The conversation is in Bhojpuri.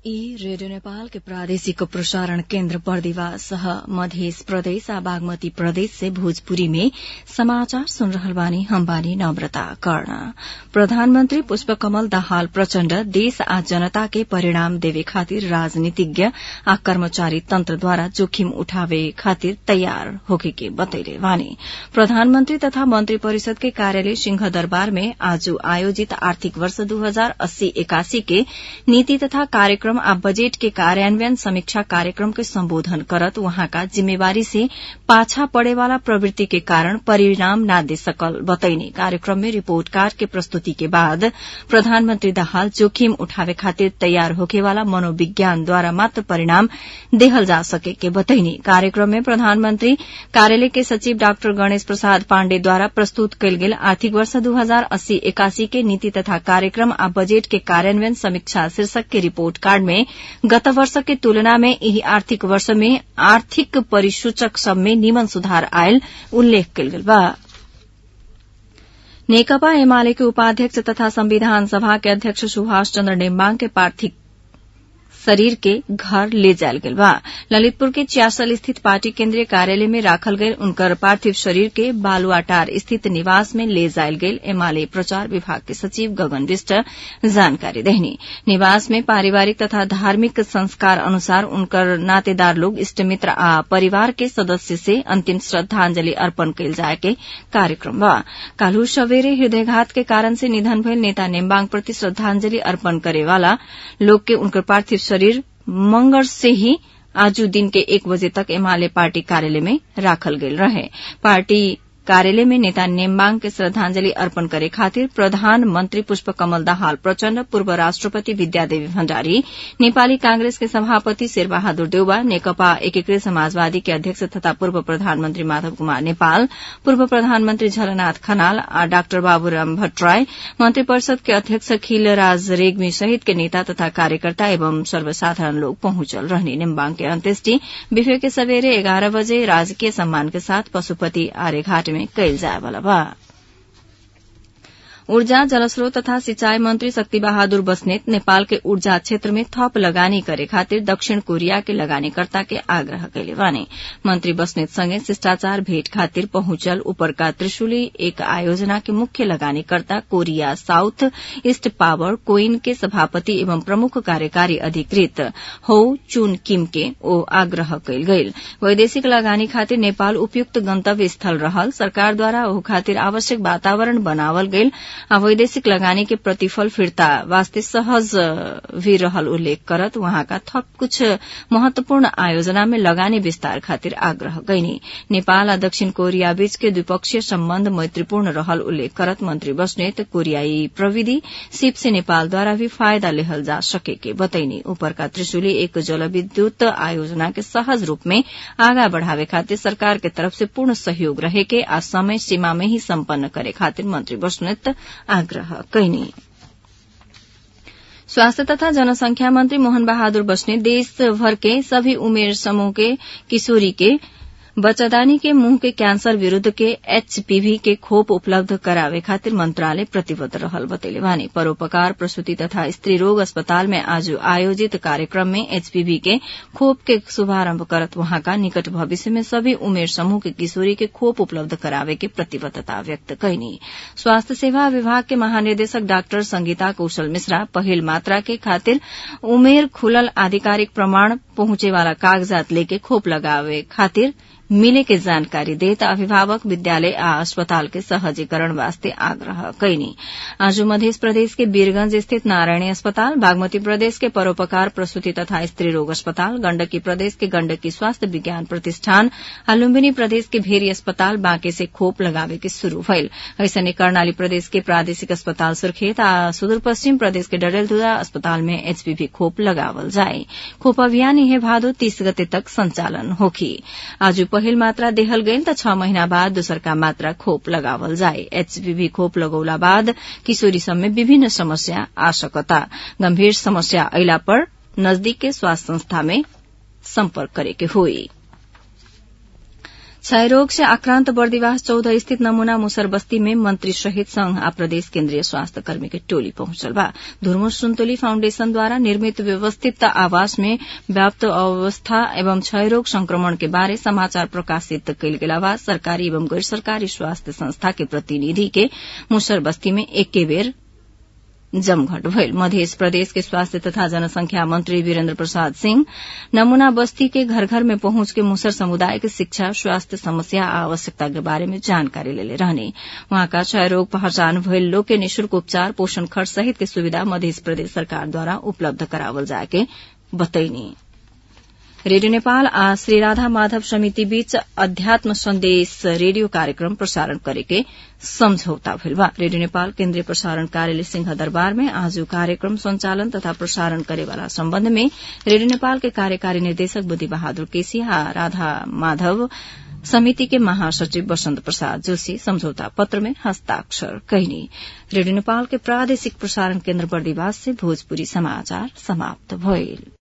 ई रेडियो नेपाल के प्रादेशिक प्रसारण केन्द्र बर्दिवास सह मध्य प्रदेश आ बागमती प्रदेश से भोजपुरी में समाचार सुन रहल बानी हम बानी नम्रता कर्ण प्रधानमन्त्री पुष्पकमल दाहाल प्रचण्ड देश आ जनता के परिणाम देवे खातिर राजनीतिज्ञ आ कर्मचारी तन्त्रद्वारा जोखिम उठावे खातिर तयार होके के बतैले बानी प्रधानमन्त्री तथा मन्त्री परिषद के कार्यालय सिंह दरबार में आज आयोजित आर्थिक वर्ष दू हजार अस्सी एकासी के नीति तथा कार्यक्रम आ बजेट के कार्यान्वयन समीक्षा कार्यक्रम के सम्बोधन करत वहाँका जिम्मेवारी से पाछा पड़े वाला प्रवृत्ति के कारण परिणाम न दे सकल बतैने कार्यक्रम में रिपोर्ट कार्ड के प्रस्तुति के बाद प्रधानमन्त्री दाहाल जोखिम उठावे खातिर तयार होके वाला मनोविज्ञान द्वारा मात्र परिणाम देहल जा सके के बतैने कार्यक्रम में प्रधानमन्त्री कार्यालय के सचिव डाक्टर गणेश प्रसाद पाण्डेद्वारा प्रस्तुत कयल गेल आर्थिक वर्ष दू हजार अस्सी एकासी के नीति तथा कार्यक्रम आ बजेट के कार्यान्वयन समीक्षा शीर्षक के रिपोर्ट कार्ड में गत वर्ष के तुलना में यही आर्थिक वर्ष में आर्थिक परिसूचक सब में निमन सुधार आयल उल्लेख कयल गेल बा नेकपा एमाले के उपाध्यक्ष तथा संविधान सभा के अध्यक्ष सुभाष चन्द्र नेम्बाङ के पार्थिव शरीर के घर ले जायल गेल बा ललितपुर के चियासल स्थित पार्टी केन्द्रीय कार्यालय में राखल गयल उनकर पार्थिव शरीर के बालुआटार स्थित निवास में ले जायल गेल एमाले प्रचार विभाग के सचिव गगन विष्ट जानकारी देहनी निवास में पारिवारिक तथा धार्मिक संस्कार अनुसार उनकर नातेदार लोग इष्ट मित्र आ परिवार के सदस्य से अंतिम श्रद्धांजलि अर्पण कयल जाय के कार्यक्रम बा काल्हू सवेरे हृदयघात के कारण से निधन भयल नेता नेम्बाङ प्रति श्रद्धांजलि अर्पण करे वाला लोग के उनकर पार्थिव शरीर मंगल से ही आजू दिन के एक बजे तक एमाले पार्टी कार्यालय में राखल गेल रहे पार्टी कार्यालय में नेता नेम्बाङ के श्रद्धांजलि अर्पण करे खातिर प्रधानमन्त्री पुष्पकमल दाहाल प्रचण्ड पूर्व राष्ट्रपति विद्यादेवी भण्डारी नेपाली कांग्रेस के सभापति शेरबहादुर देउवा नेकपा एकीकृत समाजवादी के अध्यक्ष तथा पूर्व प्रधानमन्त्री माधव कुमार नेपाल पूर्व प्रधानमन्त्री झलनाथ खनाल आ डाक्टर बाबूराम भट्टराई मन्त्री परिषद के अध्यक्ष खिलराज रेग्मी सहित के नेता तथा कार्यकर्ता एवं सर्वसाधारण लोग पहुंचल रहने नेम्बाङ के अन्त्येष्टि बिफे के सवेरे एघार बजे राजकीय सम्मान के साथ पशुपति आर्यघाट में कयल जाय वाला बा ऊर्जा जलस्रोत तथा सिंचाई मंत्री शक्ति बहादुर बस्नेत नेपाल के ऊर्जा क्षेत्र में थप लगानी करे खातिर दक्षिण कोरिया के लगानीकर्ता के आग्रह कैले बाने मंत्री बस्नेत संगे शिष्टाचार भेट खातिर पहुंचल उपरका त्रिशुली एक आयोजना के मुख्य लगानीकर्ता कोरिया साउथ ईस्ट पावर कोइन के सभापति एवं प्रमुख कार्यकारी अधिकृत हो चुन किम के ओ आग्रह कैल गईल वैदेशिक लगानी खातिर नेपाल उपयुक्त गंतव्य स्थल रहल सरकार द्वारा ओ खातिर आवश्यक वातावरण बनावल गईल आ वैदेशिक लगानी के प्रतिफल फिर्ता वास्ते सहज भी रहल उल्लेख करत वहाँका थप कुछ महत्वपूर्ण आयोजना में लगानी विस्तार खातिर आग्रह गईनी नेपाल आ दक्षिण कोरिया बीच के द्विपक्षीय सम्बन्ध मैत्रीपूर्ण रहल उल्लेख करत मंत्री बस्नेत कोरियाई प्रविधि सिप से नेपाल द्वारा भी फायदा लेहल जा सके के बतैनी ऊपरका त्रिशुली एक जलविद्युत आयोजना के सहज रूप में आगा बढ़ावे खातिर सरकार के तरफ से पूर्ण सहयोग रहे के आ समय सीमा में ही सम्पन्न करे खातिर मंत्री बस्नेत आग्रह कैनी स्वास्थ्य तथा जनसंख्या मंत्री मोहन बहादुर बस्ने देशभर के सभी उमेर समूह के किशोरी के बच्चादानी के मुंह के कैंसर विरूद्ध के एचपीवी के खोप उपलब्ध करावे खातिर मंत्रालय प्रतिबद्ध रहल बतैले बानी परोपकार प्रसूति तथा स्त्री रोग अस्पताल में आज आयोजित कार्यक्रम में एचपीवी के खोप के शुभारंभ करत वहाँका निकट भविष्य में सभी उमेर समूह के किशोरी के खोप उपलब्ध करावे के प्रतिबद्धता व्यक्त कैनी स्वास्थ्य सेवा विभाग के महानिदेशक डाक्टर संगीता कौशल मिश्रा पहिल मात्रा के खातिर उमेर खुलल आधिकारिक प्रमाण पहुंचे वाला कागजात लेके खोप लगावे खातिर मिले के जानकारी देत अभिभावक विद्यालय आ अस्पताल के सहजीकरण वास्ते आग्रह कैनी आज मध्य प्रदेश के वीरगंज स्थित नारायणी अस्पताल बागमती प्रदेश के परोपकार प्रसूति तथा स्त्री रोग अस्पताल गण्डकी प्रदेश के गण्डकी स्वास्थ्य विज्ञान प्रतिष्ठान आ लुम्बिनी प्रदेश के भेरी अस्पताल बांके से खोप लगावे के शुरू भइल ऐसने कर्णाली प्रदेश के प्रादेशिक अस्पताल सुर्खेत आ सुदूर पश्चिम प्रदेश के डडेलधुरा अस्पताल में एचपीवी खोप लगावल जाए खोप अभियान यह भादो तीस गते तक संचालन होखी आज पहिल मात्रा देहल गईल त छ महीना बाद दोसरका मात्रा खोप लगावल जाए एचपीवी खोप लगौला बाद किशोरी सब में विभिन्न समस्या आ सकता गंभीर समस्या अयला पर नजदीक के स्वास्थ्य संस्था में संपर्क करे के होई क्षयरोग से आक्रांत बर्दिवास चौदह स्थित नमूना मुसर बस्ती में मंत्री सहित संघ आ प्रदेश केन्द्रीय स्वास्थ्य कर्मी के टोली पहुंचल बा धुरमु सुन्तुली फाउण्डेशन द्वारा निर्मित व्यवस्थित आवास में व्याप्त अवस्था एवं क्षयरोग संक्रमण के बारे समाचार प्रकाशित कयल गेला बाद सरकारी एवं गैर सरकारी स्वास्थ्य संस्था के प्रतिनिधि के मुसर बस्ती में एके बेर जमघट भइल मध्य प्रदेश के स्वास्थ्य तथा जनसंख्या मंत्री वीरेन्द्र प्रसाद सिंह नमूना बस्ती के घर घर में पहुंच के मुसर समुदाय के शिक्षा स्वास्थ्य समस्या आ आवश्यकता के बारे में जानकारी लेले रहने वहाँका क्षयरोग पहचान भइल लोग के निशुल्क उपचार पोषण खर्च सहित के सुविधा मध्य प्रदेश सरकार द्वारा उपलब्ध करावल जाके बतैनी रेडियो नेपाल आ श्री राधा माधव समिति बीच अध्यात्म संदेश रेडियो कार्यक्रम प्रसारण करेके सम्झौता भइल बा रेडियो नेपाल केन्द्रीय प्रसारण कार्यालय सिंह दरबार में आज कार्यक्रम संचालन तथा प्रसारण करेवाला सम्बन्ध में रेडियो नेपाल के कार्यकारी निर्देशक बुद्धि बहादुर केसी आ राधा माधव समिति के महासचिव वसंत प्रसाद जोशी समझौता पत्र में हस्ताक्षर कैनी रेडियो नेपाल के प्रादेशिक प्रसारण केन्द्र बर्दिवास से भोजपुरी समाचार समाप्त भइल